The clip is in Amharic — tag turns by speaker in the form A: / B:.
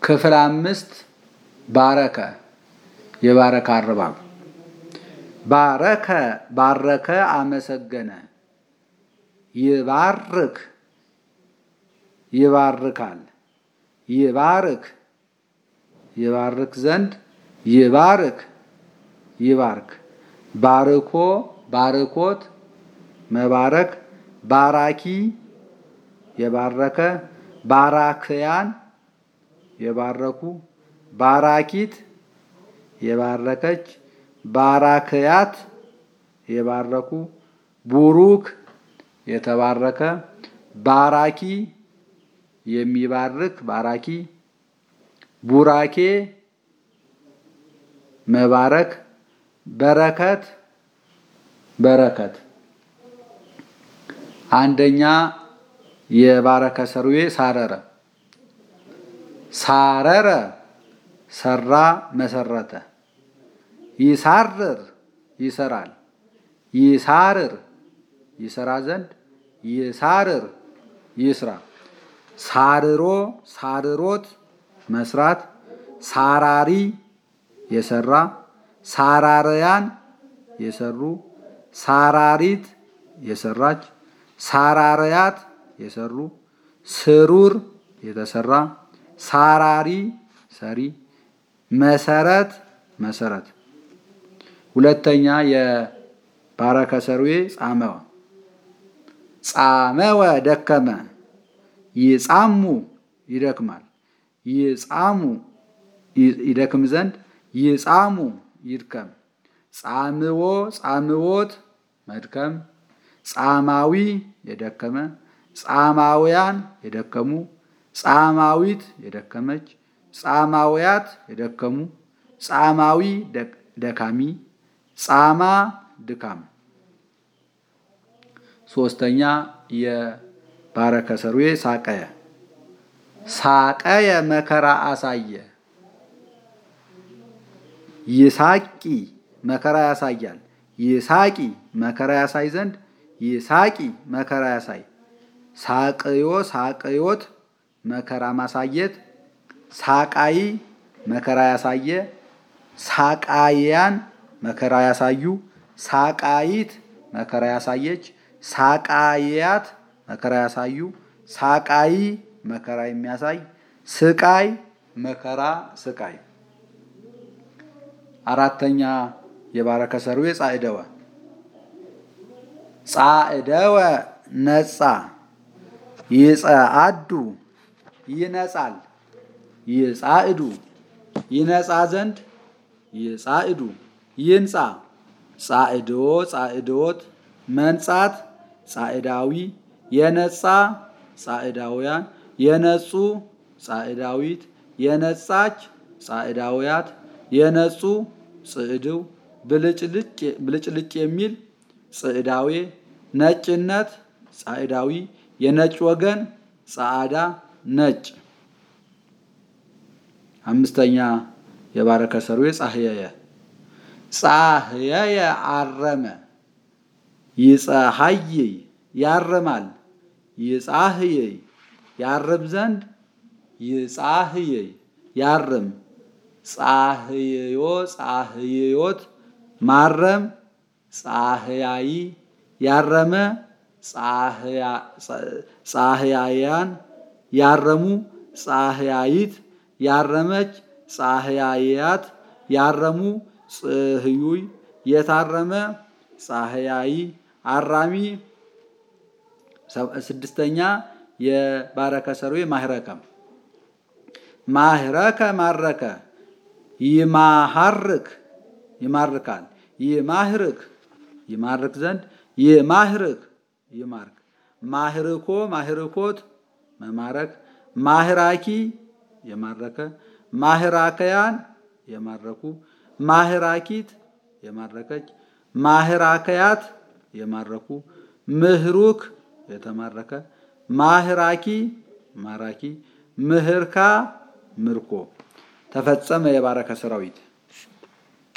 A: ክፍል አምስት ባረከ የባረከ አረባብ ባረከ ባረከ አመሰገነ ይባርክ ይባርካል ይባርክ ይባርክ ዘንድ ይባርክ ይባርክ ባርኮ ባርኮት መባረክ ባራኪ የባረከ ባራክያን የባረኩ ባራኪት የባረከች ባራክያት የባረኩ ቡሩክ የተባረከ ባራኪ የሚባርክ ባራኪ ቡራኬ መባረክ በረከት በረከት አንደኛ የባረከ ሰርዌ ሳረረ ሳረረ ሰራ መሰረተ ይሳርር ይሰራል ይሳርር ይሰራ ዘንድ ይሳርር ይስራ ሳርሮ ሳርሮት መስራት ሳራሪ የሰራ ሳራርያን የሰሩ ሳራሪት የሰራች ሳራርያት የሰሩ ስሩር የተሰራ ሳራሪ ሰሪ መሰረት መሰረት ሁለተኛ የባረከ ሰርዌ ጻመወ ጻመወ ደከመ ይጻሙ ይደክማል ይጻሙ ይደክም ዘንድ ይጻሙ ይድከም ጻምዎ ጻምዎት መድከም ጻማዊ የደከመ ጻማውያን የደከሙ ጻማዊት የደከመች ጻማውያት የደከሙ ጻማዊ ደካሚ ጻማ ድካም ሶስተኛ የባረከ ሰርዌ ሳቀየ ሳቀየ መከራ አሳየ ይሳቂ መከራ ያሳያል ይሳቂ መከራ ያሳይ ዘንድ ይሳቂ መከራ ያሳይ ሳቅዮ ሳቅዮት መከራ ማሳየት ሳቃይ መከራ ያሳየ ሳቃያን መከራ ያሳዩ ሳቃይት መከራ ያሳየች ሳቃያት መከራ ያሳዩ ሳቃይ መከራ የሚያሳይ ስቃይ መከራ ስቃይ አራተኛ የባረከ ሰርዌ ጻዕደወ ጻዕደወ ነጻ ይጸአዱ ይነጻል ይጻዕዱ ይነጻ ዘንድ ይጻዕዱ ይንጻ ጻዕድዎ ጻዕድዎት መንጻት ጻዕዳዊ የነጻ ጻዕዳውያን የነጹ ጻዕዳዊት የነጻች ጻዕዳውያት የነጹ ጽዕድው ብልጭልጭ የሚል ጽዕዳዌ ነጭነት ጻዕዳዊ የነጭ ወገን ጻዕዳ ነጭ አምስተኛ የባረከ ሰርዌ ጻህየየ ጻህየየ አረመ ይጸሐይይ ያርማል ይጻህየይ ያርም ዘንድ ይጻህየይ ያርም ጻህየዮ ጻህየዮት ማረም ጻህያይ ያረመ ጻህያያን ያረሙ ጻህያይት ያረመች ጻህያያት ያረሙ ጽህዩይ የታረመ ጻህያይ አራሚ ስድስተኛ የባረከ ሰርዌ ማህረከ ማህረከ ማረከ ይማሃርክ ይማርካል ይማህርክ ይማርክ ዘንድ ይማህርክ ይማርክ ማህርኮ ማህርኮት መማረክ ማህራኪ የማረከ ማህራከያን የማረኩ ማህራኪት የማረከች ማህራከያት የማረኩ ምህሩክ የተማረከ ማህራኪ ማራኪ ምህርካ ምርኮ ተፈጸመ የባረከ ሰራዊት